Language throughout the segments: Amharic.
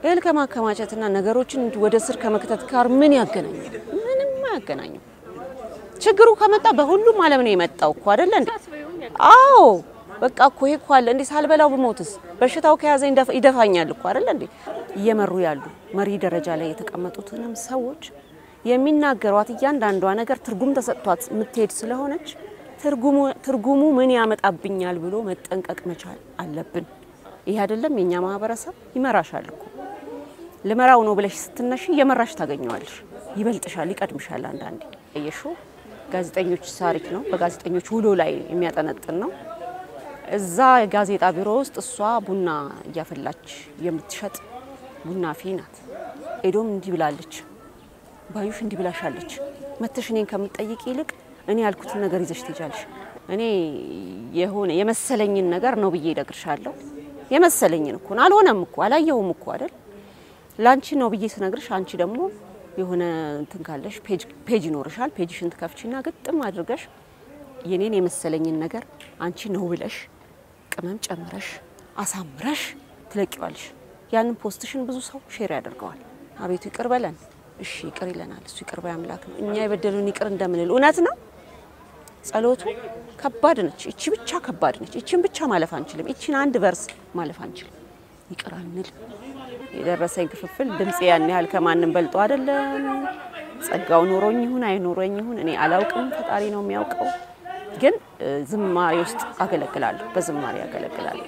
እህል ከማከማቸትና ነገሮችን ወደ ስር ከመክተት ጋር ምን ያገናኛል? ምንም አያገናኝም። ችግሩ ከመጣ በሁሉም ዓለም ነው የመጣው እኮ አይደለ እንዴ? አዎ በቃ እኮ ይሄ እኮ አለ እንዴ። ሳልበላው ብሞትስ በሽታው ከያዘኝ ይደፍ- ይደፋኛል እኮ አይደለ እንዴ? እየመሩ ያሉ መሪ ደረጃ ላይ የተቀመጡትንም ሰዎች የሚናገሯት እያንዳንዷ ነገር ትርጉም ተሰጥቷት የምትሄድ ስለሆነች ትርጉሙ ትርጉሙ ምን ያመጣብኛል ብሎ መጠንቀቅ መቻል አለብን። ይሄ አይደለም የኛ ማህበረሰብ ይመራሻል እኮ ልመራው ነው ብለሽ ስትነሺ እየመራሽ ታገኘዋለሽ። ይበልጥሻል፣ ይቀድምሻል። አንዳንዴ የሹ ጋዜጠኞች ታሪክ ነው። በጋዜጠኞች ውሎ ላይ የሚያጠነጥን ነው። እዛ የጋዜጣ ቢሮ ውስጥ እሷ ቡና እያፈላች የምትሸጥ ቡና ፊ ናት። ኤዶም እንዲህ ብላለች፣ ባዩሽ እንዲህ ብላሻለች። መተሽ እኔን ከምትጠይቅ ይልቅ እኔ ያልኩትን ነገር ይዘሽ ትሄጃለሽ። እኔ የሆነ የመሰለኝን ነገር ነው ብዬ እነግርሻለሁ። የመሰለኝን እኮ ነው። አልሆነም እኮ አላየሁም እኮ አይደል ላንቺ ነው ብዬ ስነግርሽ አንቺ ደግሞ የሆነ እንትን ካለሽ ፔጅ ይኖርሻል። ፔጅሽን ትከፍቺና ግጥም አድርገሽ የኔን የመሰለኝን ነገር አንቺ ነው ብለሽ ቅመም ጨምረሽ አሳምረሽ ትለቂዋለሽ። ያንን ፖስትሽን ብዙ ሰው ሼር ያደርገዋል። አቤቱ ይቅር በለን። እሺ ይቅር ይለናል። እሱ ይቅር ባይ አምላክ ነው። እኛ የበደሉን ይቅር እንደምንል እውነት ነው። ጸሎቱ ከባድ ነች። እቺ ብቻ ከባድ ነች። እቺን ብቻ ማለፍ አንችልም። እቺን አንድ ቨርስ ማለፍ አንችልም። ይቅር አንል የደረሰኝ ክፍፍል ድምፄ ያን ያህል ከማንም በልጦ አይደለም። ጸጋው ኖሮኝ ይሁን አይኖረኝ ይሁን እኔ አላውቅም፣ ፈጣሪ ነው የሚያውቀው። ግን እ፣ ዝማሬ ውስጥ አገለግላለሁ፣ በዝማሬ አገለግላለሁ።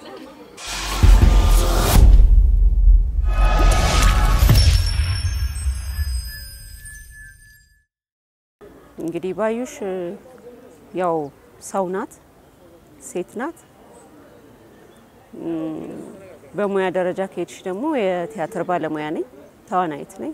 እንግዲህ ባዩሽ እ፣ ያው ሰው ናት፣ ሴት ናት። በሙያ ደረጃ ከሄድሽ ደግሞ የቲያትር ባለሙያ ነኝ፣ ተዋናይት ነኝ።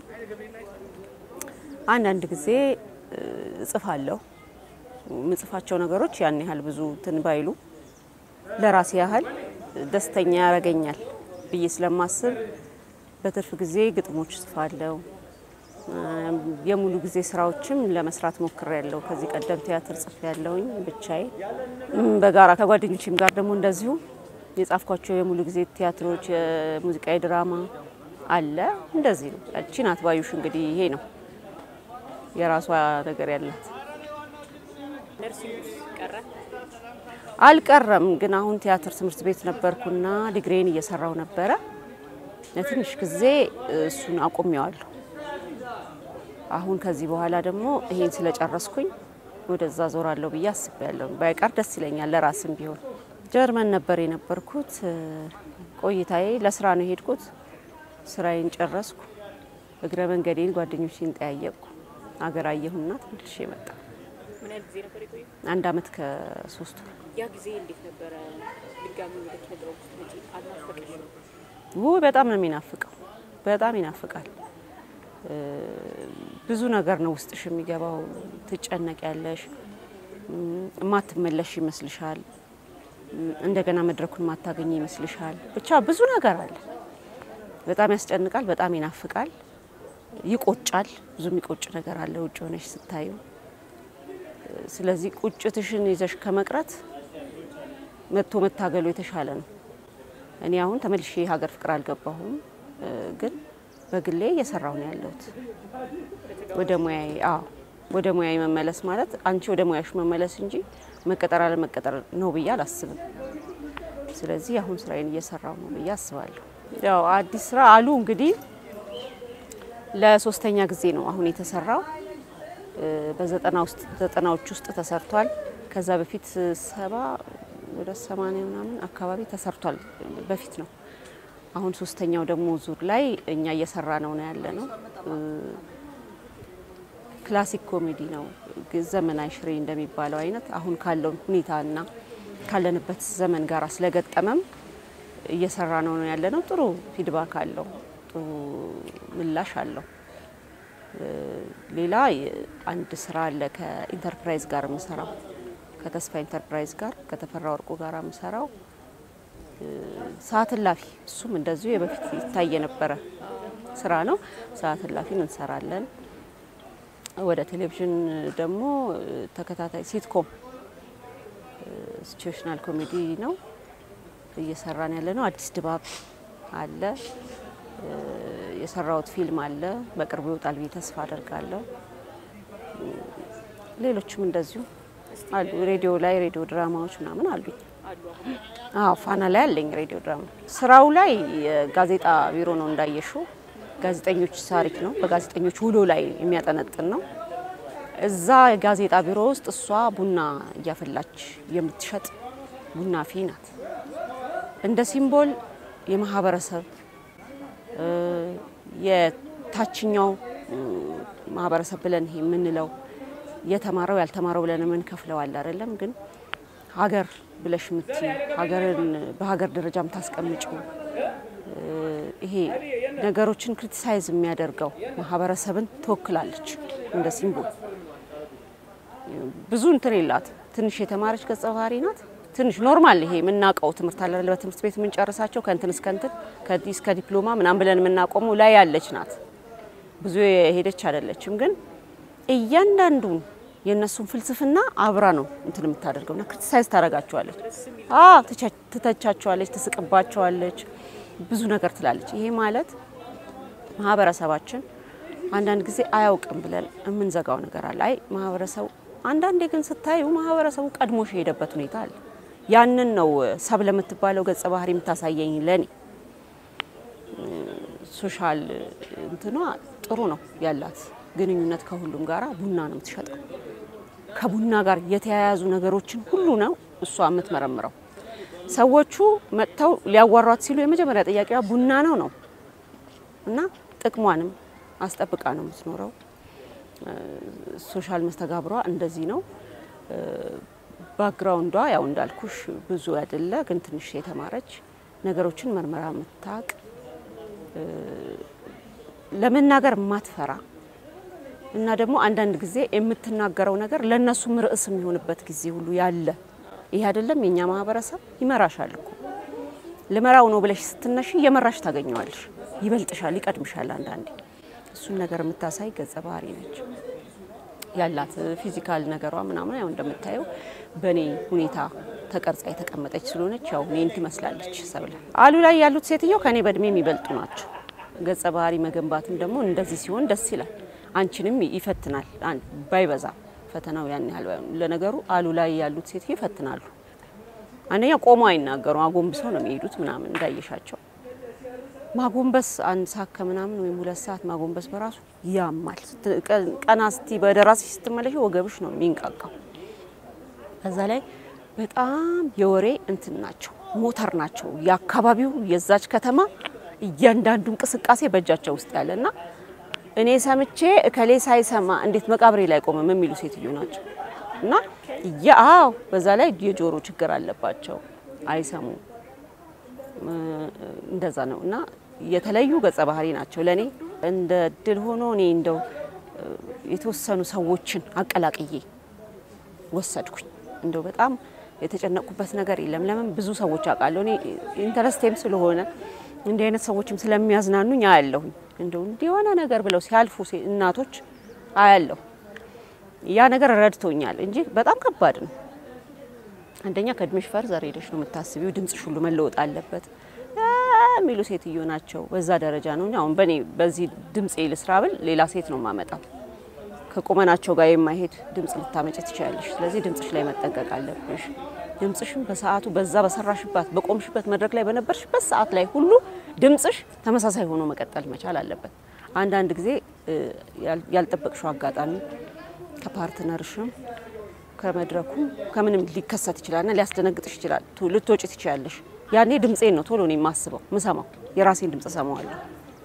አንዳንድ ጊዜ እ፣ እጽፋለሁ። የምጽፋቸው ነገሮች ያን ያህል ብዙ እንትን ባይሉ ለራሴ ያህል ደስተኛ ያደርገኛል ብዬ ስለማስብ በትርፍ ጊዜ ግጥሞች እጽፋለሁ። እ፣ የሙሉ ጊዜ ስራዎችም ለመስራት ሞክሬያለሁ። ከዚህ ቀደም ቲያትር ጽፌ ያለውኝ ብቻዬ እም፣ በጋራ ከጓደኞችም ጋር ደግሞ እንደዚሁ የጻፍኳቸው የሙሉ ጊዜ ቲያትሮች፣ የሙዚቃ ድራማ አለ። እንደዚህ ነው። እቺ ናት ባዩሽ። እንግዲህ ይሄ ነው የራሷ ነገር ያላት። አልቀረም ግን አሁን ቲያትር ትምህርት ቤት ነበርኩና ዲግሪን እየሰራው ነበረ። ለትንሽ ጊዜ እሱን አቁሜዋለሁ። አሁን ከዚህ በኋላ ደግሞ ይሄን ስለጨረስኩኝ ወደዛ ዞራለሁ ብዬ አስቤያለሁ። ባይቀር ደስ ይለኛል ለራስም ቢሆን። ጀርመን ነበር የነበርኩት። ቆይታዬ ለስራ ነው የሄድኩት። ስራዬን ጨረስኩ። እግረ መንገዴን ጓደኞቼን ጠያየቅኩ። አገር አየሁና ተመልሼ መጣ። ምን ያህል ጊዜ ነበር የቆየው? አንድ አመት ከሶስት ወር። ያ ጊዜ እንዴት ነበረ? ድጋሚ ወደ ኪነ ጥበብ ስትመጪ አልናፈቀሽም? ውይ በጣም ነው የሚናፍቀው። በጣም ይናፍቃል። እ፣ ብዙ ነገር ነው ውስጥሽ የሚገባው። ትጨነቅ ያለሽ እማትመለሽ ይመስልሻል። እም፣ እንደገና መድረኩን ማታገኝ ይመስልሻል። ብቻ ብዙ ነገር አለ። በጣም ያስጨንቃል። በጣም ይናፍቃል። ይቆጫል። ብዙ የሚቆጭ ነገር አለ ውጭ ሆነሽ ስታዩ። ስለዚህ ቁጭትሽን ይዘሽ ከመቅረት መጥቶ መታገሉ የተሻለ ነው። እኔ አሁን ተመልሼ ሀገር ፍቅር አልገባሁም፣ እ፣ ግን በግሌ እየሰራሁ ነው ያለሁት ወደ ሙያዬ። አዎ ወደ ሙያዬ መመለስ ማለት አንቺ ወደ ሙያሽ መመለስ እንጂ መቀጠር አለመቀጠር ነው ብዬ አላስብም። ስለዚህ አሁን ስራዬን እየሰራሁ ነው ብዬ አስባለሁ። ያው አዲስ ስራ አሉ እንግዲህ ለሶስተኛ ጊዜ ነው አሁን የተሰራው። እ፣ በዘጠና ውስጥ ዘጠናዎች ውስጥ ተሰርቷል። ከዛ በፊት ሰባ ወደ ሰማንያ ምናምን አካባቢ ተሰርቷል በፊት ነው። አሁን ሶስተኛው ደግሞ ዙር ላይ እኛ እየሰራ ነው ነው ያለ ነው። እ፣ ክላሲክ ኮሜዲ ነው ግን ዘመናዊ ሽሬ እንደሚባለው አይነት አሁን ካለው ሁኔታና ካለንበት ዘመን ጋር ስለገጠመም እየሰራ ነው ነው ያለ ነው። ጥሩ ፊድባክ አለው፣ ጥሩ ምላሽ አለው። እ፣ ሌላ የ- አንድ ስራ አለ ከኢንተርፕራይዝ ጋር የምሰራው ከተስፋ ኢንተርፕራይዝ ጋር ከተፈራ ወርቁ ጋር የምሰራው እ፣ ሰዓት እላፊ እሱም እንደዚሁ የበፊት ይታይ የነበረ ስራ ነው። ሰዓት እላፊን እንሰራለን። ወደ ቴሌቪዥን ደግሞ እ፣ ተከታታይ ሲትኮም ሲቹዌሽናል ኮሜዲ ነው እየሰራን ያለ ነው። አዲስ ድባብ አለ። እ፣ የሰራሁት ፊልም አለ። በቅርቡ ይወጣል ብዬ ተስፋ አደርጋለሁ። ሌሎችም እንደዚሁ አሉ። ሬዲዮ ላይ ሬዲዮ ድራማዎች ምናምን አሉኝ። አሉ አሁን አዎ ፋና ላይ አለኝ ሬዲዮ ድራማ። ስራው ላይ የጋዜጣ ቢሮ ነው እንዳየሹ፣ ጋዜጠኞች ታሪክ ነው። በጋዜጠኞች ውሎ ላይ የሚያጠነጥን ነው። እዛ የጋዜጣ ቢሮ ውስጥ እሷ ቡና እያፈላች የምትሸጥ ቡና ፊ ናት። እንደ ሲምቦል የማህበረሰብ እ የታችኛው እ ማህበረሰብ ብለን ይሄ የምንለው የተማረው ያልተማረው ብለን የምንከፍለው አለ አይደለም። ግን ሀገር ብለሽ የምትይ ሀገርን በሀገር ደረጃ የምታስቀምጪው እ ይሄ ነገሮችን ክሪቲሳይዝ የሚያደርገው ማህበረሰብን ትወክላለች እንደ ሲምቦል። ብዙ እንትን የላት ትንሽ የተማረች ገጸ ባህሪ ናት። ትንሽ ኖርማል ይሄ የምናውቀው ትምህርት አለ አይደል? በትምህርት ቤት የምንጨርሳቸው ከእንትን እስከ እንትን ከዚህ እስከ ዲፕሎማ ምናምን ብለን የምናቆመው ላይ ያለች ናት። ብዙ የሄደች አይደለችም። ግን እያንዳንዱን የእነሱን ፍልስፍና አብራ ነው እንትን የምታደርገው ና ክሪቲሳይዝ ታደርጋቸዋለች። አዎ ትቸ- ትተቻቸዋለች፣ ትስቅባቸዋለች፣ ብዙ ነገር ትላለች። ይሄ ማለት ማህበረሰባችን አንዳንድ ጊዜ አያውቅም ብለን የምንዘጋው ነገር አለ። አይ ማህበረሰቡ አንዳንዴ ግን ስታዩ ማህበረሰቡ ቀድሞሽ የሄደበት ሁኔታ አለ። ያንን ነው ሰብ ለምትባለው ገጸ ባህሪ የምታሳየኝ ለኔ ሶሻል እንትኗ ጥሩ ነው ያላት ግንኙነት ከሁሉም ጋራ ቡና ነው የምትሸጠው። ከቡና ጋር የተያያዙ ነገሮችን ሁሉ ነው እሷ የምትመረምረው። ሰዎቹ መጥተው ሊያዋሯት ሲሉ የመጀመሪያ ጥያቄዋ ቡና ነው ነው እና ጥቅሟንም አስጠብቃ ነው የምትኖረው። ሶሻል መስተጋብሯ እንደዚህ ነው። ባክግራውንዷ ያው እንዳልኩሽ ብዙ አይደለ፣ ግን ትንሽ የተማረች ነገሮችን መርመራ የምታቅ ለመናገር የማትፈራ እና ደግሞ አንዳንድ ጊዜ የምትናገረው ነገር ለእነሱም ርዕስ የሚሆንበት ጊዜ ሁሉ ያለ ይሄ አይደለም የእኛ ማህበረሰብ ይመራሻል እኮ ልመራው ነው ብለሽ ስትነሺ እየመራሽ ታገኘዋለሽ። ይበልጥሻል፣ ይቀድምሻል። አንዳንዴ እሱን ነገር የምታሳይ ገጸ ባህሪ ነች ያላት ፊዚካል ነገሯ ምናምን ያው እንደምታየው በእኔ ሁኔታ ተቀርጻ የተቀመጠች ስለሆነች ያው እኔን ትመስላለች። ሰብለ አሉ ላይ ያሉት ሴትዮ ከኔ በእድሜ የሚበልጡ ናቸው። ገጸ ባህሪ መገንባትም ደግሞ እንደዚህ ሲሆን ደስ ይላል። አንቺንም ይፈትናል። አን- ባይበዛ ፈተናው ያን ያህል ባይሆን። ለነገሩ አሉ ላይ ያሉት ሴትዮ ይፈትናሉ። አንደኛ ቆሞ አይናገሩ፣ አጎንብሰው ነው የሚሄዱት ምናምን እንዳየሻቸው ማጎንበስ አንድ ሰዓት ከምናምን ወይም ሁለት ሰዓት ማጎንበስ በራሱ ያማል። ስት- ቀ- ቀና ስቲ በደራሲ ስትመለሽ ወገብሽ ነው የሚንቃቃው። ከዛ ላይ በጣም የወሬ እንትን ናቸው፣ ሞተር ናቸው። የአካባቢው የዛች ከተማ እያንዳንዱ እንቅስቃሴ በእጃቸው ውስጥ ያለ እና እኔ ሰምቼ እከሌ ሳይሰማ እንዴት መቃብሬ ላይ ቆመም የሚሉ ሴትዮ ናቸው እና ያው በዛ ላይ የጆሮ ችግር አለባቸው፣ አይሰሙም። እንደዛ ነው እና የተለዩ ገጸ ባህሪ ናቸው ለእኔ። እንደ እድል ሆኖ እኔ እንደው የተወሰኑ ሰዎችን አቀላቅዬ ወሰድኩኝ። እንደው በጣም የተጨነቅኩበት ነገር የለም። ለምን ብዙ ሰዎች አውቃለሁ። እኔ ኢንተረስቴም ስለሆነ እንዲህ አይነት ሰዎችም ስለሚያዝናኑኝ አያለሁኝ። እንደው እንዲህ የሆነ ነገር ብለው ሲያልፉ ሴ- እናቶች አያለሁ። ያ ነገር ረድቶኛል እንጂ በጣም ከባድ ነው። አንደኛ ከእድሜሽ ፈርዘር ሄደሽ ነው የምታስቢው። ድምጽሽ ሁሉ መለወጥ አለበት አ የሚሉ ሴትዮ ናቸው። በዛ ደረጃ ነው። አሁን በእኔ በዚህ ድምጽ ልስራ ብል ሌላ ሴት ነው የማመጣው። ከቁመናቸው ጋር የማይሄድ ድምጽ ልታመጭ ትችላለሽ። ስለዚህ ድምጽሽ ላይ መጠንቀቅ አለብሽ። ድምጽሽን በሰዓቱ በዛ በሰራሽባት በቆምሽበት መድረክ ላይ በነበርሽበት ሰዓት ላይ ሁሉ ድምጽሽ ተመሳሳይ ሆኖ መቀጠል መቻል አለበት። አንዳንድ ጊዜ እ፣ ያል- ያልጠበቅሽው አጋጣሚ ከፓርትነርሽም ከመድረኩም ከምንም ሊከሰት ይችላልና ሊያስደነግጥሽ ይችላል። ቱ- ልትወጪ ትችላለሽ። ያኔ ድምፄን ነው ቶሎ ነው የማስበው ምሰማው፣ የራሴን ድምጽ ሰማዋለሁ።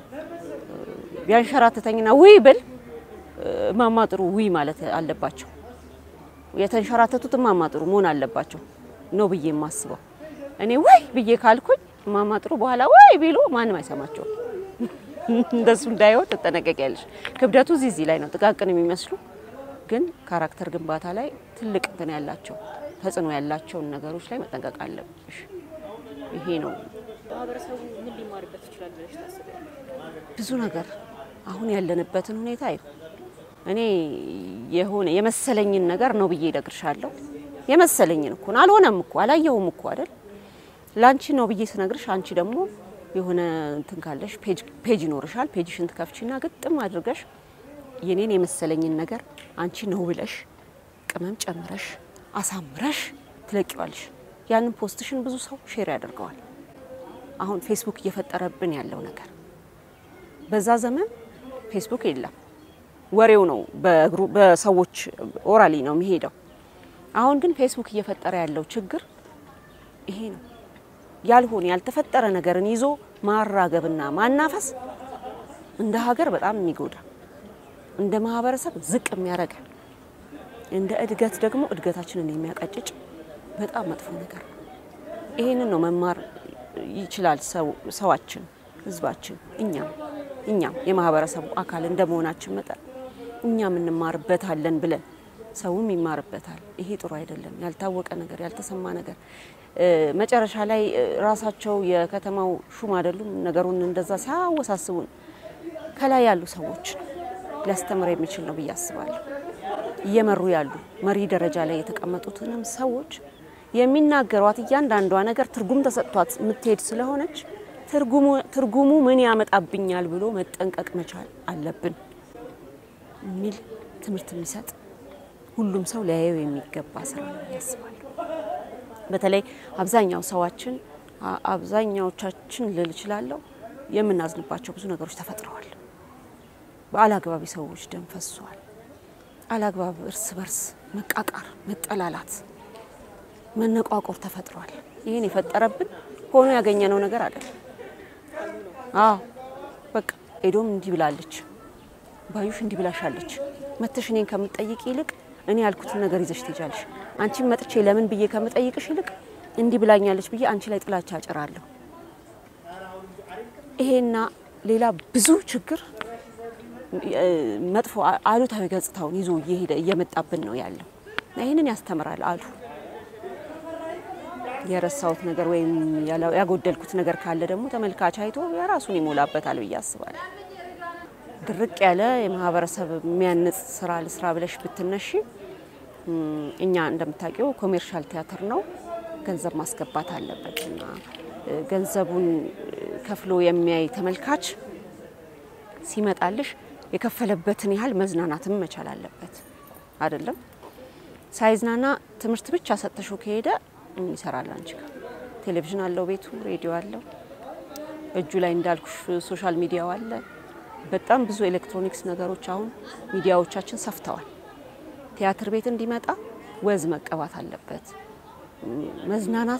ቢያንሸራትተኝና ውይ ብል እማማ ጥሩ ውይ ማለት አለባቸው። የተንሸራተቱት እማማ ጥሩ መሆን አለባቸው ነው ብዬ የማስበው። እኔ ወይ ብዬ ካልኩኝ እማማ ጥሩ በኋላ ወይ ቢሉ ማንም አይሰማቸውም። እንደሱ እንዳይሆን ትጠነቀቂያለሽ። ክብደቱ እዚህ እዚህ ላይ ነው፣ ጥቃቅን የሚመስሉ ግን ካራክተር ግንባታ ላይ ትልቅ እንትን ያላቸው ተጽዕኖ ያላቸውን ነገሮች ላይ መጠንቀቅ አለብሽ። ይሄ ነው ማህበረሰቡ ምን ሊማርበት ይችላል ብለሽ ታስቢያለሽ? ብዙ ነገር አሁን ያለንበትን ሁኔታ ይሁ እኔ የሆነ የመሰለኝን ነገር ነው ብዬ እነግርሻለሁ። የመሰለኝን እኮ ነው። አልሆነም እኮ አላየሁም እኮ አይደል? ለአንቺ ነው ብዬ ስነግርሽ አንቺ ደግሞ የሆነ እንትን ካለሽ ፔጅ ይኖርሻል። ፔጅሽን ትከፍቺና ግጥም አድርገሽ የኔን የመሰለኝን ነገር አንቺ ነው ብለሽ ቅመም ጨምረሽ አሳምረሽ ትለቂዋለሽ። ያንን ፖስትሽን ብዙ ሰው ሼር ያደርገዋል። አሁን ፌስቡክ እየፈጠረብን ያለው ነገር በዛ ዘመን ፌስቡክ የለም፣ ወሬው ነው በእግሩ በሰዎች ኦራሊ ነው የሚሄደው። አሁን ግን ፌስቡክ እየፈጠረ ያለው ችግር ይሄ ነው። ያልሆነ ያልተፈጠረ ነገርን ይዞ ማራገብና ማናፈስ እንደ ሀገር በጣም የሚጎዳ እንደ ማህበረሰብ ዝቅ የሚያደርገን እንደ እድገት ደግሞ እድገታችንን የሚያቀጭጭ በጣም መጥፎ ነገር ነው። ይሄንን ነው መማር ይችላል ሰዋችን፣ ህዝባችን፣ እኛም እኛም የማህበረሰቡ አካል እንደመሆናችን መጠን እኛም እንማርበታለን ብለን ሰውም ይማርበታል። ይሄ ጥሩ አይደለም። ያልታወቀ ነገር፣ ያልተሰማ ነገር መጨረሻ ላይ ራሳቸው የከተማው ሹም አይደሉም ነገሩን እንደዛ ሲያወሳስቡን ከላይ ያሉ ሰዎች ሊያስተምር የሚችል ነው ብዬ አስባለሁ። እየመሩ ያሉ መሪ ደረጃ ላይ የተቀመጡትንም ሰዎች የሚናገሯት እያንዳንዷ ነገር ትርጉም ተሰጥቷት የምትሄድ ስለሆነች ትርጉሙ ምን ያመጣብኛል ብሎ መጠንቀቅ መቻል አለብን የሚል ትምህርት የሚሰጥ ሁሉም ሰው ሊያየው የሚገባ ስራ ነው ያስባለሁ። በተለይ አብዛኛው ሰዋችን አብዛኛዎቻችን ልል እችላለሁ የምናዝንባቸው ብዙ ነገሮች ተፈጥረዋል። በአላግባቢ ሰዎች ደም ፈሷል። አላግባብ እርስ በርስ መቃቃር፣ መጠላላት፣ መነቋቆር ተፈጥሯል። ይህን የፈጠረብን ሆኖ ያገኘነው ነገር አይደለም። አዎ በቃ ኤዶም እንዲህ ብላለች፣ ባዩሽ እንዲህ ብላሻለች። መተሽ እኔን ከምትጠይቅ ይልቅ እኔ ያልኩትን ነገር ይዘሽ ትሄጃለሽ። አንቺን መጥቼ ለምን ብዬ ከምጠይቅሽ ይልቅ እንዲህ ብላኛለች ብዬ አንቺ ላይ ጥላቻ አጭራለሁ። ይሄና ሌላ ብዙ ችግር መጥፎ አሉታዊ ገጽታውን ይዞ እየሄደ እየመጣብን ነው ያለው። ይህንን ያስተምራል አሉ። የረሳሁት ነገር ወይም ያጎደልኩት ነገር ካለ ደግሞ ተመልካች አይቶ የራሱን ይሞላበታል ብዬ አስባለሁ። ድርቅ ያለ የማህበረሰብ የሚያንጽ ስራ ልስራ ብለሽ ብትነሺ እኛ እንደምታውቂው ኮሜርሻል ቲያትር ነው፣ ገንዘብ ማስገባት አለበት እና ገንዘቡን ከፍሎ የሚያይ ተመልካች ሲመጣልሽ የከፈለበትን ያህል መዝናናትም መቻል አለበት። አይደለም ሳይዝናና ትምህርት ብቻ ሰጥተሹ ከሄደ ምን ይሰራል? አንቺ ጋር ቴሌቪዥን አለው፣ ቤቱ ሬዲዮ አለው፣ እጁ ላይ እንዳልኩሽ ሶሻል ሚዲያው አለ። በጣም ብዙ ኤሌክትሮኒክስ ነገሮች አሁን ሚዲያዎቻችን ሰፍተዋል። ቲያትር ቤት እንዲመጣ ወዝ መቀባት አለበት። መዝናናቱ፣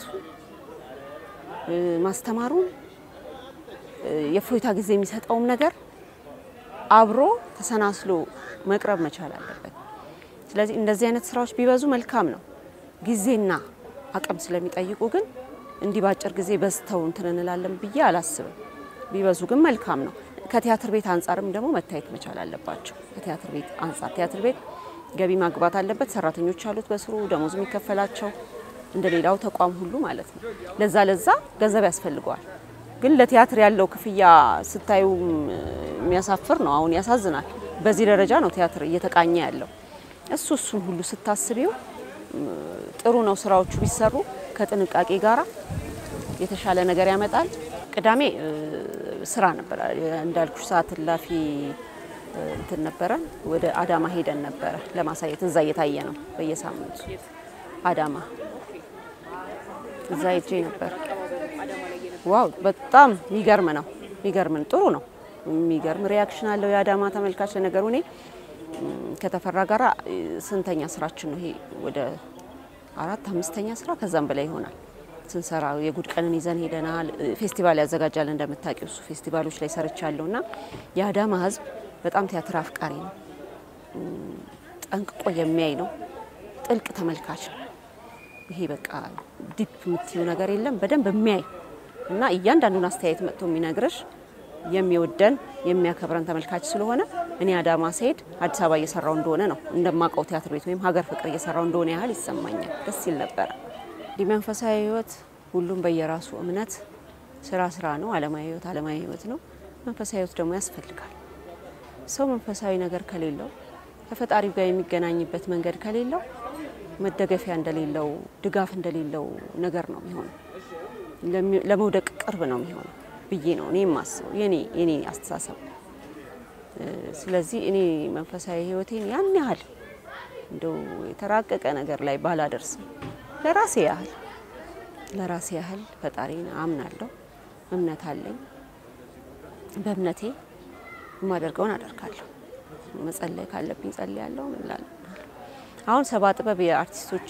ማስተማሩ፣ የእፎይታ ጊዜ የሚሰጠውም ነገር አብሮ ተሰናስሎ መቅረብ መቻል አለበት። ስለዚህ እንደዚህ አይነት ስራዎች ቢበዙ መልካም ነው። ጊዜና አቅም ስለሚጠይቁ ግን እንዲህ በአጭር ጊዜ በዝተው እንትን እንላለን ብዬ አላስብም። ቢበዙ ግን መልካም ነው። ከቲያትር ቤት አንጻርም ደግሞ መታየት መቻል አለባቸው። ከቲያትር ቤት አንጻር ቲያትር ቤት ገቢ ማግባት አለበት። ሰራተኞች አሉት በስሩ ደሞዝ የሚከፈላቸው እንደ ሌላው ተቋም ሁሉ ማለት ነው። ለዛ ለዛ ገንዘብ ያስፈልገዋል። ግን ለቲያትር ያለው ክፍያ ስታዩ የሚያሳፍር ነው። አሁን ያሳዝናል። በዚህ ደረጃ ነው ቲያትር እየተቃኘ ያለው። እሱ እሱን ሁሉ ስታስቢው ጥሩ ነው። ስራዎቹ ቢሰሩ ከጥንቃቄ ጋራ የተሻለ ነገር ያመጣል። ቅዳሜ ስራ ነበረ እንዳልኩሽ፣ ሰዓት እላፊ እንትን ነበረ። ወደ አዳማ ሄደን ነበረ ለማሳየት። እዛ እየታየ ነው በየሳምንቱ አዳማ። እዛ ሄጄ ነበር። ዋው በጣም የሚገርም ነው። የሚገርም ጥሩ ነው። የሚገርም ሪያክሽን አለው የአዳማ ተመልካች። ለነገሩ እኔ ከተፈራ ጋራ ስንተኛ ስራችን ነው ይሄ? ወደ አራት አምስተኛ ስራ ከዛም በላይ ይሆናል ስንሰራ። የጉድ ቀንን ይዘን ሄደናል። ፌስቲቫል ያዘጋጃል እንደምታውቂው፣ እሱ ፌስቲቫሎች ላይ ሰርቻለሁ እና የአዳማ ህዝብ በጣም ቲያትር አፍቃሪ ነው። ጠንቅቆ የሚያይ ነው። ጥልቅ ተመልካች ነው። ይሄ በቃ ዲፕ የምትዩ ነገር የለም። በደንብ የሚያይ እና እያንዳንዱን አስተያየት መጥቶ የሚነግርሽ የሚወደን የሚያከብረን ተመልካች ስለሆነ እኔ አዳማ ስሄድ አዲስ አበባ እየሰራው እንደሆነ ነው እንደማውቀው ቲያትር ቤት ወይም ሀገር ፍቅር እየሰራው እንደሆነ ያህል ይሰማኛል። ደስ ይል ነበረ። እንዲህ መንፈሳዊ ህይወት ሁሉም በየራሱ እምነት ስራ ስራ ነው። አለማዊ ህይወት አለማዊ ህይወት ነው። መንፈሳዊ ህይወት ደግሞ ያስፈልጋል። ሰው መንፈሳዊ ነገር ከሌለው ከፈጣሪው ጋር የሚገናኝበት መንገድ ከሌለው መደገፊያ እንደሌለው ድጋፍ እንደሌለው ነገር ነው የሚሆነው። ለመውደቅ ቅርብ ነው የሚሆነው። ብዬ ነው እኔ የማስበው የኔ የኔ አስተሳሰብ። ስለዚህ እኔ መንፈሳዊ ሕይወቴን ያን ያህል እንደው የተራቀቀ ነገር ላይ ባላደርስም ለራሴ ያህል ለራሴ ያህል ፈጣሪን አምናለሁ፣ እምነት አለኝ። በእምነቴ የማደርገውን አደርጋለሁ። መጸለይ ካለብኝ ጸልያለሁ። ምን እላለሁ። አሁን ሰባ ጥበብ የአርቲስቶች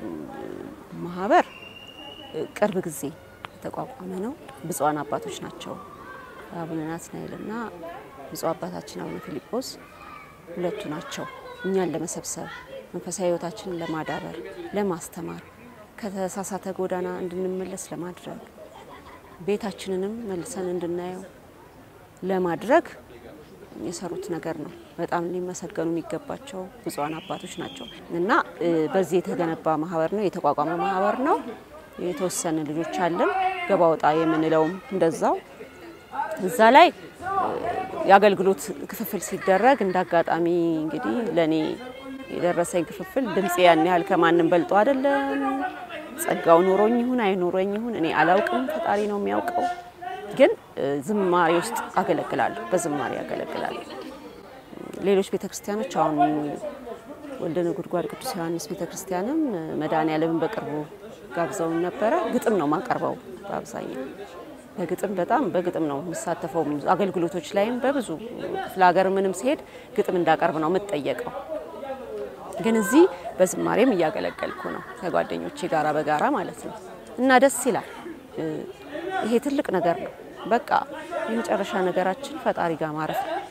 ማህበር ቅርብ ጊዜ የተቋቋመ ነው። ብፁዓን አባቶች ናቸው አቡነ ናትናኤልና ብፁዕ አባታችን አቡነ ፊልጶስ ሁለቱ ናቸው እኛን ለመሰብሰብ መንፈሳዊ ህይወታችንን ለማዳበር፣ ለማስተማር፣ ከተሳሳተ ጎዳና እንድንመለስ ለማድረግ ቤታችንንም መልሰን እንድናየው ለማድረግ የሰሩት ነገር ነው። በጣም ሊመሰገኑ የሚገባቸው ብፁዓን አባቶች ናቸው እና በዚህ የተገነባ ማህበር ነው፣ የተቋቋመ ማህበር ነው። የተወሰነ ልጆች አለን። ገባ ወጣ የምንለውም እንደዛው እዛ ላይ የአገልግሎት ክፍፍል ሲደረግ እንደ አጋጣሚ እንግዲህ ለእኔ የደረሰኝ ክፍፍል ድምፄ ያን ያህል ከማንም በልጦ አይደለም። ጸጋው ኖሮኝ ይሁን አይኖረኝ ይሁን እኔ አላውቅም፣ ፈጣሪ ነው የሚያውቀው። ግን ዝማሬ ውስጥ አገለግላለሁ፣ በዝማሬ አገለግላለሁ። ሌሎች ቤተክርስቲያኖች አሁን ወልደ ነጎድጓድ ቅዱስ ዮሐንስ ቤተክርስቲያንም መድኃኔዓለምን በቅርቡ ጋብዘውን ነበረ። ግጥም ነው ማቀርበው በአብዛኛው በግጥም በጣም በግጥም ነው የምሳተፈው። አገልግሎቶች ላይም በብዙ ክፍለ ሀገር ምንም ሲሄድ ግጥም እንዳቀርብ ነው የምጠየቀው። ግን እዚህ በዝማሬም እያገለገልኩ ነው ከጓደኞቼ ጋራ በጋራ ማለት ነው እና ደስ ይላል። ይሄ ትልቅ ነገር ነው። በቃ የመጨረሻ ነገራችን ፈጣሪ ጋር ማረፍ ነው።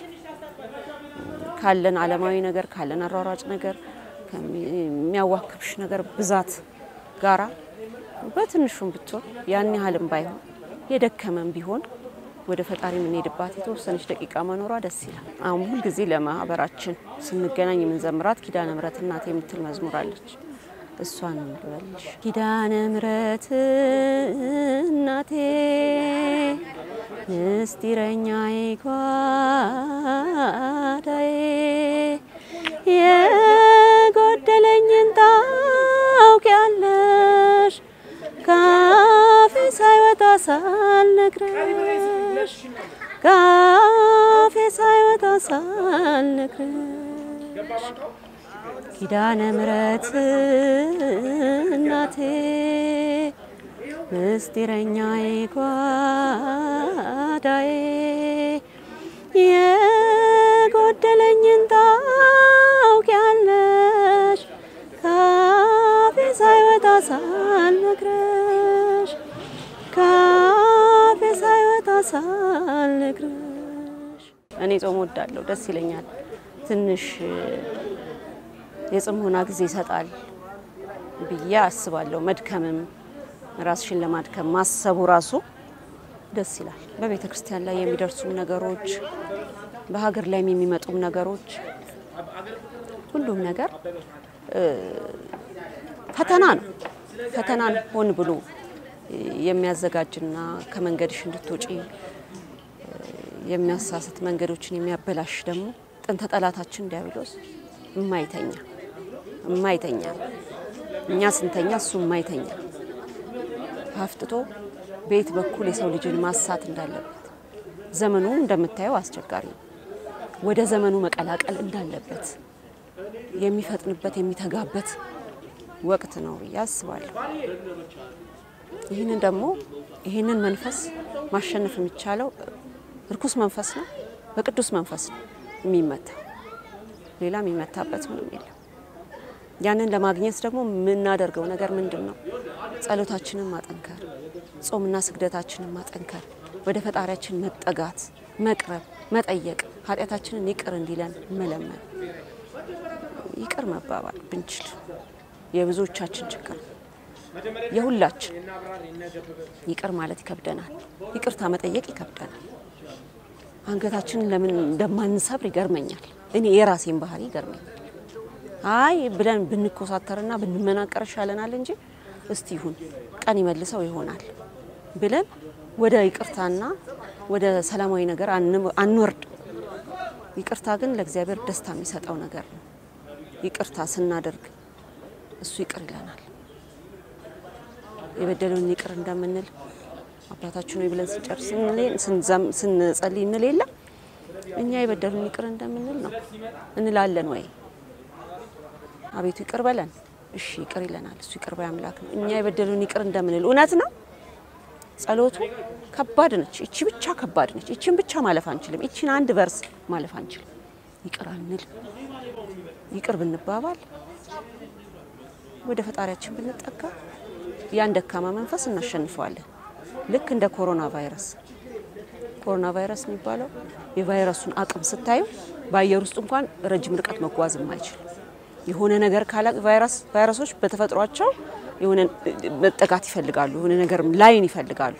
ካለን ዓለማዊ ነገር ካለን አሯሯጭ ነገር ከሚያዋክብሽ ነገር ብዛት ጋራ በትንሹም ብትሆን ያን ያህልም ባይሆን የደከመን ቢሆን ወደ ፈጣሪ የምንሄድባት የተወሰነች ደቂቃ መኖሯ ደስ ይላል። አሁን ሁልጊዜ ለማህበራችን ስንገናኝ የምንዘምራት ኪዳነ ምሕረት እናቴ የምትል መዝሙር አለች። እሷን ልበልሽ። ኪዳነ ምሕረት እናቴ ምስጢረኛዬ ጓዳዬ የጎደለኝን ታውቂያለሽ ካፌ ሳይወጣ ሳልነግረሽ ካፌ ሳይወጣ ሳልነግረሽ ኪዳነ ምሕረት እናቴ ምስጢረኛዬ ጓዳዬ የጎደለኝን ታውቂያለሽ ካፌ ሳይወጣ ሳልነግረሽ ካፌ ሳይወጣ ሳልነግረሽ። እኔ ጾም ወዳለሁ፣ ደስ ይለኛል። ትንሽ የጽሞና ጊዜ ይሰጣል ብዬ አስባለሁ። መድከምም ራስሽን ለማድከም ማሰቡ ራሱ ደስ ይላል። በቤተ ክርስቲያን ላይ የሚደርሱም ነገሮች፣ በሀገር ላይም የሚመጡም ነገሮች፣ ሁሉም ነገር ፈተና ነው። ፈተናን ሆን ብሎ የሚያዘጋጅና ከመንገድሽ እንድትወጪ የሚያሳስት መንገዶችን የሚያበላሽ ደግሞ ጥንተ ጠላታችን ዲያብሎስ የማይተኛ የማይተኛ እኛ ስንተኛ እሱ የማይተኛ አፍጥጦ በየት በኩል የሰው ልጅን ማሳት እንዳለበት ዘመኑ እንደምታየው አስቸጋሪ ነው። ወደ ዘመኑ መቀላቀል እንዳለበት የሚፈጥንበት የሚተጋበት ወቅት ነው ብዬ አስባለሁ። ይህንን ደግሞ ይህንን መንፈስ ማሸነፍ የሚቻለው እርኩስ መንፈስ ነው፣ በቅዱስ መንፈስ ነው የሚመታ ሌላ የሚመታበት ምንም የለም። ያንን ለማግኘት ደግሞ የምናደርገው ነገር ምንድን ነው? ጸሎታችንን ማጠንከር፣ ጾምና ስግደታችንን ማጠንከር፣ ወደ ፈጣሪያችን መጠጋት፣ መቅረብ፣ መጠየቅ፣ ኃጢአታችንን ይቅር እንዲለን መለመን፣ ይቅር መባባል ብንችል የብዙዎቻችን ችግር ነው። የሁላችን ይቅር ማለት ይከብደናል። ይቅርታ መጠየቅ ይከብደናል። አንገታችንን ለምን እንደማንሰብር ይገርመኛል። እኔ የራሴን ባህሪ ይገርመኛል። አይ ብለን ብንኮሳተርና ብንመናቀር ይሻለናል እንጂ እስቲ ይሁን ቀን ይመልሰው ይሆናል ብለን ወደ ይቅርታና ወደ ሰላማዊ ነገር አንወርድ። ይቅርታ ግን ለእግዚአብሔር ደስታ የሚሰጠው ነገር ነው። ይቅርታ ስናደርግ እሱ ይቅር ይለናል። የበደሉን ይቅር እንደምንል አባታችን ሆይ ብለን ስንጨርስ እንል- ስንዘም- ስንጸልይ እንል የለ እኛ የበደሉን ይቅር እንደምንል ነው እንላለን ወይ? አቤቱ ይቅር በለን። እሺ ይቅር ይለናል። እሱ ይቅር ባይ አምላክ ነው። እኛ የበደሉን ይቅር እንደምንል እውነት ነው። ጸሎቱ ከባድ ነች። እቺ ብቻ ከባድ ነች። እቺን ብቻ ማለፍ አንችልም። እቺን አንድ ቨርስ ማለፍ አንችልም። ይቅር አንል ይቅር ብንባባል ወደ ፈጣሪያችን ብንጠጋ ያን ደካማ መንፈስ እናሸንፈዋለን። ልክ እንደ ኮሮና ቫይረስ ኮሮና ቫይረስ የሚባለው የቫይረሱን አቅም ስታዩ በአየር ውስጥ እንኳን ረጅም ርቀት መጓዝ የማይችል የሆነ ነገር ካላ ቫይረስ ቫይረሶች በተፈጥሯቸው የሆነ መጠጋት ይፈልጋሉ። የሆነ ነገር ላይን ይፈልጋሉ።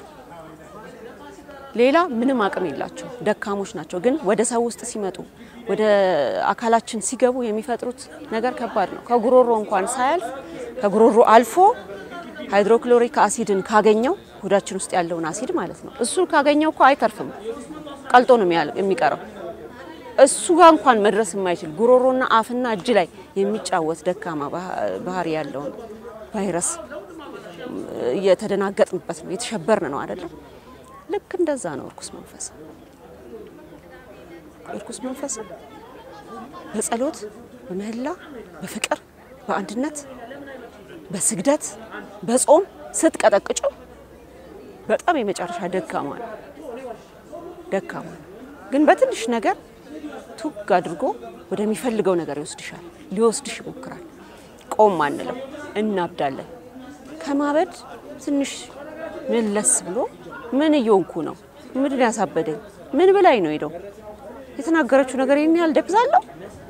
ሌላ ምንም አቅም የላቸው ደካሞች ናቸው። ግን ወደ ሰው ውስጥ ሲመጡ ወደ አካላችን ሲገቡ የሚፈጥሩት ነገር ከባድ ነው። ከጉሮሮ እንኳን ሳያልፍ ከጉሮሮ አልፎ ሃይድሮክሎሪክ አሲድን ካገኘው ሆዳችን ውስጥ ያለውን አሲድ ማለት ነው። እሱ ካገኘው እኮ አይተርፍም፣ ቀልጦ ነው የሚያል- የሚቀረው። እሱ ጋር እንኳን መድረስ የማይችል ጉሮሮና አፍና እጅ ላይ የሚጫወት ደካማ ባህ- ባህሪ ያለውን ቫይረስ እየተደናገጥንበት ነው፣ የተሸበርን ነው አይደለም። ልክ እንደዛ ነው እርኩስ መንፈስ። እርኩስ መንፈስ በጸሎት በምህላ በፍቅር በአንድነት በስግደት በጾም ስትቀጠቅጨው በጣም የመጨረሻ ደካማ ነው ደካማ ነው። ግን በትንሽ ነገር ቱግ አድርጎ ወደሚፈልገው ነገር ይወስድሻል፣ ሊወስድሽ ይሞክራል። ቆም አንልም፣ እናብዳለን። ከማበድ ትንሽ መለስ ብሎ ምን እየሆንኩ ነው? ምንድን ያሳበደኝ? ምን ብላኝ ነው ሄደው የተናገረችው ነገር ይህን ያህል ደብዛለሁ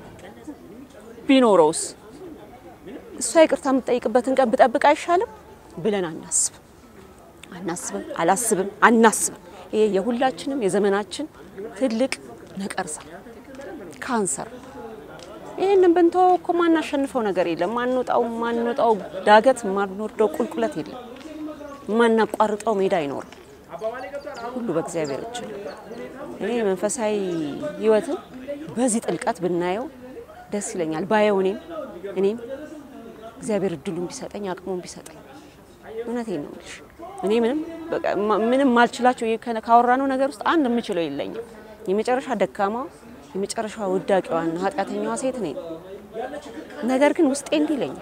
ቢኖረውስ እሷ ይቅርታ የምትጠይቅበትን ቀን ብጠብቅ አይሻልም ብለን አናስብ አናስብም አላስብም አናስብም። ይሄ የሁላችንም የዘመናችን ትልቅ ነቀርሳ ካንሰር። ይህንን ብንተወው እኮ ማናሸንፈው ነገር የለም። ማንወጣው ማንወጣው ዳገት ማንወርደው ቁልቁለት የለም። ማናቋርጠው ሜዳ አይኖርም። ሁሉ በእግዚአብሔር እጅ ነው። እኔ መንፈሳዊ ሕይወትን በዚህ ጥልቀት ብናየው ደስ ይለኛል። ባየው እኔም እኔም እግዚአብሔር እድሉን ቢሰጠኝ አቅሙን ቢሰጠኝ እውነቴን ነው የምልሽ። እኔ ምንም በቃ ማ- ምንም ማልችላቸው ይሄ ከነ- ካወራነው ነገር ውስጥ አንድ የምችለው የለኝም። የመጨረሻ ደካማ የመጨረሻ ውዳቂዋና ኃጢአተኛዋ ሴት ነኝ። ነገር ግን ውስጤ እንዲህ ይለኛል።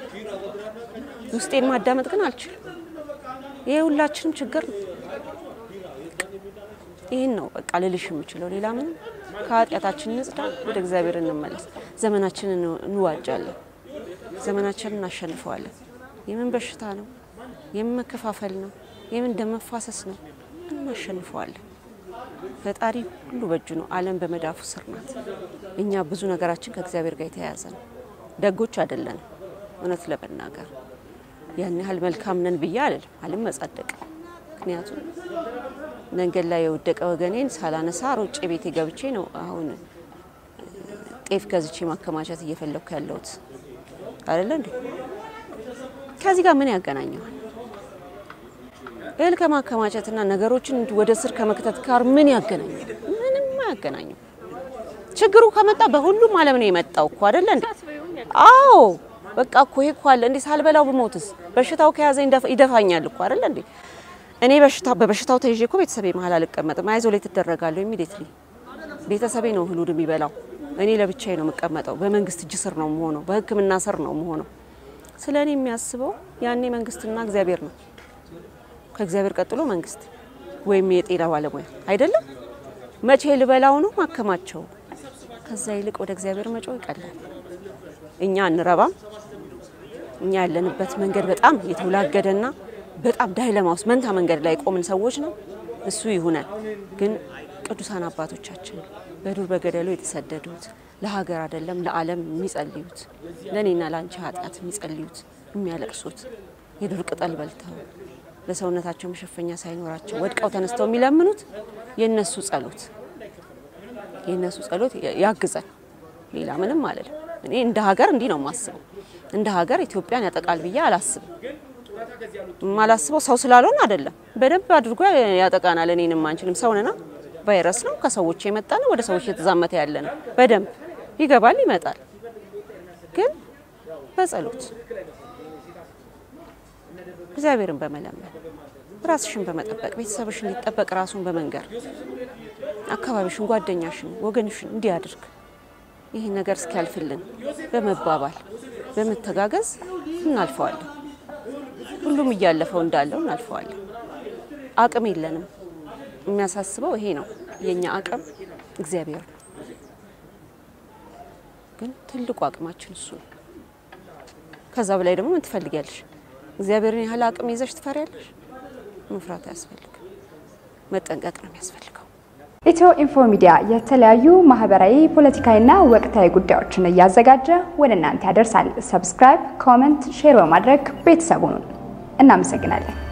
ውስጤን ማዳመጥ ግን አልችልም። ይሄ ሁላችንም ችግር ነው። ይህን ነው በቃ ልልሽ የምችለው። ሌላ ምንም ከኃጢአታችን ንጽዳ፣ ወደ እግዚአብሔር እንመለስ። ዘመናችንን እንዋጃለን። ዘመናችንን እናሸንፈዋለን። የምን በሽታ ነው? የምን መከፋፈል ነው? የምን ደም መፋሰስ ነው? እናሸንፈዋለን። ፈጣሪ ሁሉ በእጁ ነው። ዓለም በመዳፉ ስር ናት። እኛ ብዙ ነገራችን ከእግዚአብሔር ጋር የተያያዘ ነው። ደጎች አይደለንም። እውነት ለመናገር ያን ያህል መልካም ነን ብዬ አልልም፣ አልመጻደቅም። ምክንያቱም መንገድ ላይ የወደቀ ወገኔን ሳላነሳ ሮጬ ቤቴ ገብቼ ነው አሁን ጤፍ ገዝቼ ማከማቸት እየፈለግኩ ያለሁት አይደለ እንዴ? ከዚህ ጋር ምን ያገናኘዋል? እህል ከማከማቸትና ነገሮችን ወደ ስር ከመክተት ጋር ምን ያገናኘው? ምንም አያገናኘው። ችግሩ ከመጣ በሁሉም ዓለም ነው የመጣው እኮ አይደለ እንዴ? አዎ በቃ እኮ ይሄ እኮ አለ እንዴ። ሳልበላው ብሞትስ በሽታው ከያዘ ይደፋኛል እኮ አይደለ እንዴ? እኔ በሽታ በበሽታው ተይዤ እኮ ቤተሰቤ መሀል አልቀመጥም። አይዞሌት ትደረጋለሁ ኢሚዲየትሊ። ቤተሰቤ ነው እህሉን የሚበላው። እኔ ለብቻዬ ነው የምቀመጠው። በመንግስት እጅ ስር ነው የምሆነው። በሕክምና ስር ነው የምሆነው። ስለ እኔ የሚያስበው ያኔ መንግስትና እግዚአብሔር ነው። ከእግዚአብሔር ቀጥሎ መንግስት ወይም የጤና ባለሙያ አይደለም። መቼ ልበላው ነው ማከማቸው። ከዛ ይልቅ ወደ እግዚአብሔር መጮህ ይቀላል። እኛ አንረባም። እኛ ያለንበት መንገድ በጣም የተወላገደና በጣም ዳይለማ ውስጥ መንታ መንገድ ላይ ቆምን ሰዎች ነው። እሱ ይሁነን። ግን ቅዱሳን አባቶቻችን በዱር በገደሉ የተሰደዱት ለሀገር አይደለም ለዓለም የሚጸልዩት ለእኔና ለአንቺ ኃጢአት የሚጸልዩት የሚያለቅሱት የዱር ቅጠል በልተው ለሰውነታቸው መሸፈኛ ሳይኖራቸው ወድቀው ተነስተው የሚለምኑት የነሱ ጸሎት የነሱ ጸሎት ያግዘን። ሌላ ምንም አልልም። እኔ እንደ ሀገር እንዲህ ነው የማስበው። እንደ ሀገር ኢትዮጵያን ያጠቃል ብዬ አላስብም። የማላስበው ሰው ስላልሆን አይደለም። በደንብ አድርጎ ያጠቃናል። እኔንም አንችልም። ሰው ነና ቫይረስ ነው ከሰዎች የመጣ ነው። ወደ ሰዎች የተዛመተ ያለ ነው። በደንብ ይገባል፣ ይመጣል። ግን በጸሎት እግዚአብሔርን በመለመን ራስሽን በመጠበቅ ቤተሰብሽን ሊጠበቅ ራሱን በመንገር አካባቢሽን፣ ጓደኛሽን፣ ወገንሽን እንዲያድርግ ይህ ነገር እስኪያልፍልን በመባባል በመተጋገዝ እናልፈዋለን። ሁሉም እያለፈው እንዳለው እናልፈዋለን። አቅም የለንም። የሚያሳስበው ይሄ ነው። የኛ አቅም እግዚአብሔር ነው። ግን ትልቁ አቅማችን እሱ ነው። ከዛ በላይ ደግሞ ምን ትፈልጊያለሽ? እግዚአብሔርን ያህል አቅም ይዘሽ ትፈሪያለሽ? መፍራት አያስፈልግም። መጠንቀቅ ነው የሚያስፈልገው። ኢትዮ ኢንፎ ሚዲያ የተለያዩ ማህበራዊ፣ ፖለቲካዊና ወቅታዊ ጉዳዮችን እያዘጋጀ ወደ እናንተ ያደርሳል። ሰብስክራይብ፣ ኮመንት፣ ሼር በማድረግ ቤተሰቡን እናመሰግናለን።